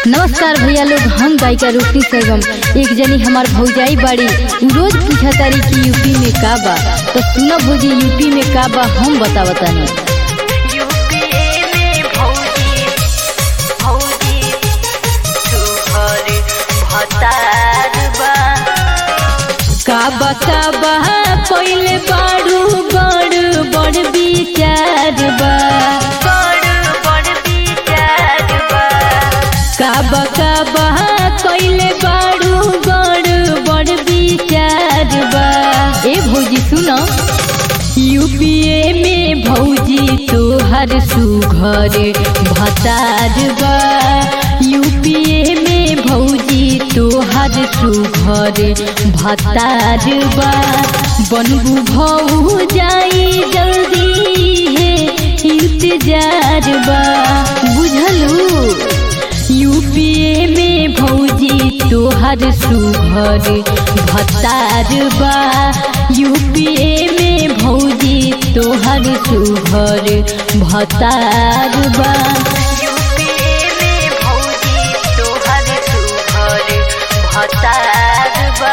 नमस्कार भैया लोग हम गायिका रूपनी सरगम एक जनी हमार भौजाई बाड़ी उ रोज पूछा तारी कि यूपी में का बा तो सुना भौजी यूपी में का बा हम बता बतानी यूपीए में भौजी भौजी तोहर भतार बा का बा का बा पहिले बाड़ू बड़ बड़ विचार बा बड़ बड़ विचार बा का बा का बा पहिले बाड़ू बड़ बड़ विचार बा ए भौजी सुनो यूपीए में भौजी तोहर सुघर भतार बा यूपीए में भौजी तोहर सुघर भतार बा बनबू भौ जाई जल्दी है इंतजार बा बुझलू यूपीए में भौजी तोहर सुघर भतार बा यूपीए में भौजी तोहर सुघर भतार बा यूपीए में भौजी तोहर सुघर भतार बा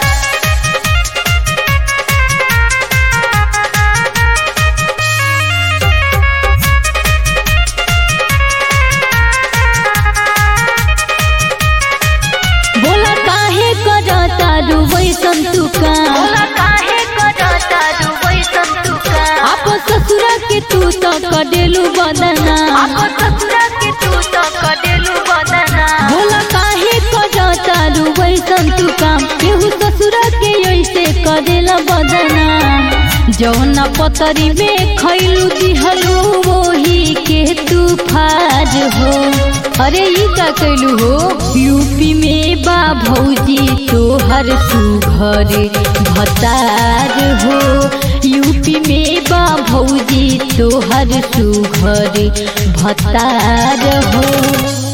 बोला काहे करता रुवैसन तू काम बोला काहे करता रुवैसन तू का आप ससुरा के तू तो कडेलू बदना आपो ससुरा के तू तो कडेलू बदना बोला काहे करता रुवैसन तू काम केहू ससुरा के ऐसे करेला बदना जौना पतरी में खैलू दिहलू वही के तू फाज हो अरे ई का कैलू हो यूपी में बा भौजी तोहर सुघर भतार हो यूपी में बा भौजी तोहर सुघर भतार हो